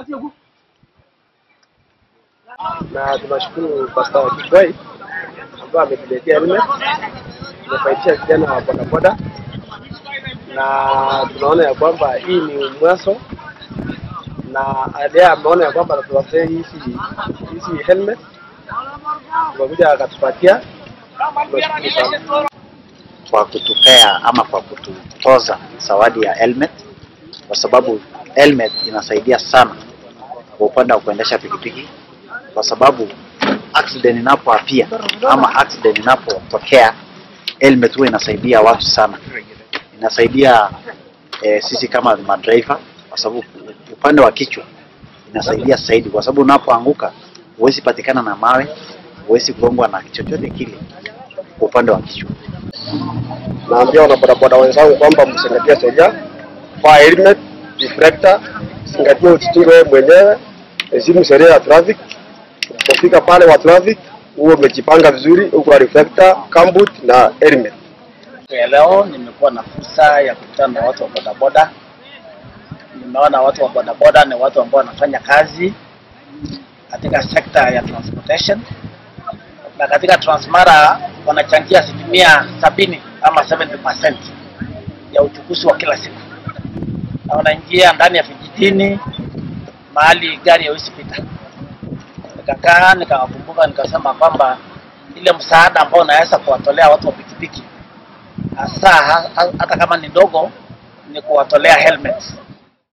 na tunashukuru Pastor Kigwai ambaye ametuletea helmet, tumefaidisha vijana wa bodaboda, na tunaona ya kwamba hii ni mwanzo, na yeye ameona ya kwamba atatupatia hizi hizi helmet, tumekuja akatupatia, tunashukuru sana. kwa kutupea ama kwa kututoza zawadi ya helmet, kwa sababu helmet inasaidia sana kwa upande wa kuendesha pikipiki, kwa sababu accident inapoapia ama accident inapotokea, helmet huwa inasaidia watu sana, inasaidia eh, sisi kama madriver, kwa sababu upande wa kichwa inasaidia zaidi, kwa sababu unapoanguka huwezi patikana na mawe, huwezi kugongwa na chochote kile kwa upande wa kichwa. naambia wanabodaboda wenzangu kwamba mzingatie sheria, vaa helmet, reflector, zingatia ujichunge wewe mwenyewe, heshimu sheria ya traffic. Ukifika pale wa traffic, huwe umejipanga vizuri, uko na reflector, gumboot na helmet. ya leo nimekuwa na fursa ya kukutana na watu wa bodaboda. Nimeona watu wa bodaboda ni watu ambao wanafanya kazi katika sekta ya transportation, na katika Transmara wanachangia asilimia sabini ama 70% ya uchukuzi wa kila siku, na wanaingia ndani ya vijijini mahali gari haiwezi pita. Nikakaa nikawakumbuka, nikasema kwamba ile msaada ambao naweza kuwatolea watu wa pikipiki hasa ha- hata kama ni ndogo, ni kuwatolea helmets